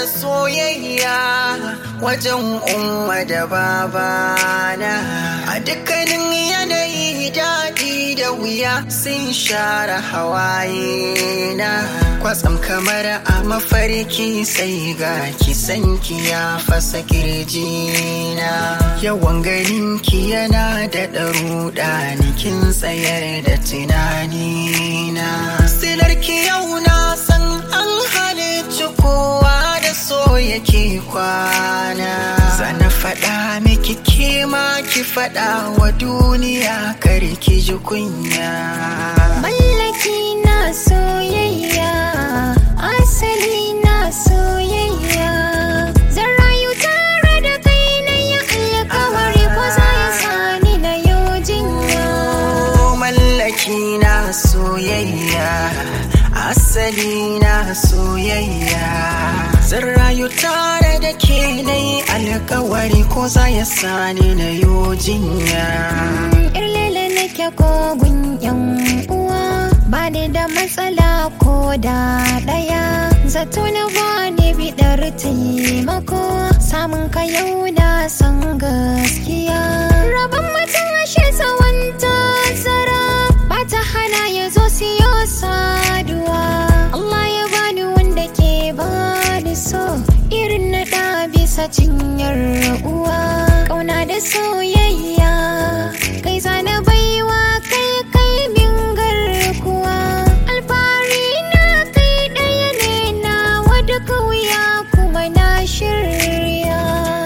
da soyayya wajen umma da babana a dukkanin yanayi daɗi da wuya sun share hawaye na kwatsam kamar a mafarki sai ga kisan ki ya fasa kirjina yawan ganin ki yana da ɗaruɗa kin tsayar da tunanina silar ki yau na san an halicci kowa da so yake kwana zana faɗa miki ke ma ki faɗa wa duniya kar ki ji kunya Mallaki na soyayya, asali na soyayya. Zan rayu tare da kai na yi alkawari ko za ya sani na yau jinya. mallaki na soyayya asali na soyayya zan rayu tare da ke na yi alkawari ko za ya sani na yo jinya Irlele nake kogun yan uwa, ba ni da matsala ko da ɗaya. Zato na ba ni biɗar taimako, samun ka yau na san gaskiya. Rabon mutum ashe tsawon tazara, ba ta hana ya zo siyo saduwa. Allah ya bani wanda ke bani so, irin na ɗa bisa cinyar uwa. Ƙauna da soyayya, kai zana baiwa kai kai min garkuwa. Alfahari na kai ɗaya ne na wada kauya kuma na shirya.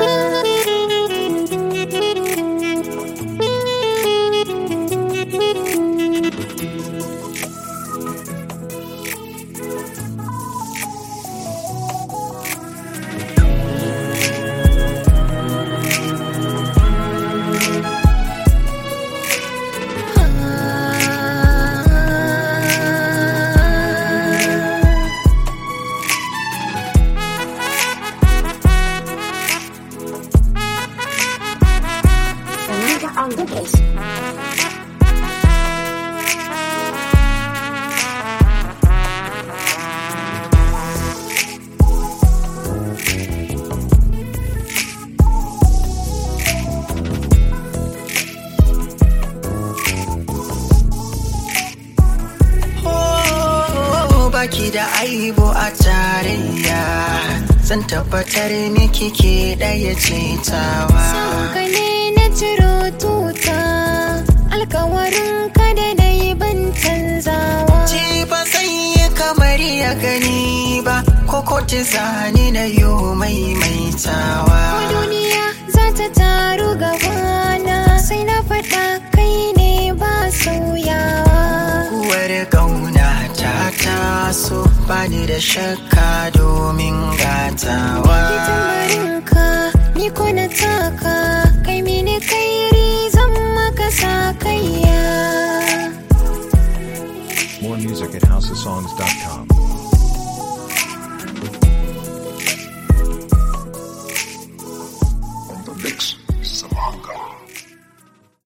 Oh, baki da aibu a tarayya zan tabbatar miki ke ɗaya ce tawa Sauka ne na ciro tuta, alkawarin ka da dai ban canzawa. Ci ba zai yi kamar ya gani ba koko ta zani na yo maimaitawa Ko duniya za ta taru gabana sai na faɗa kai ne ba sauyawa. Kuwar ƙauna ta taso bani da shakka domin gatawa Ki tamarinka ni ko na taka kai mini kairi zan maka sakayya. More music at housesongs.com.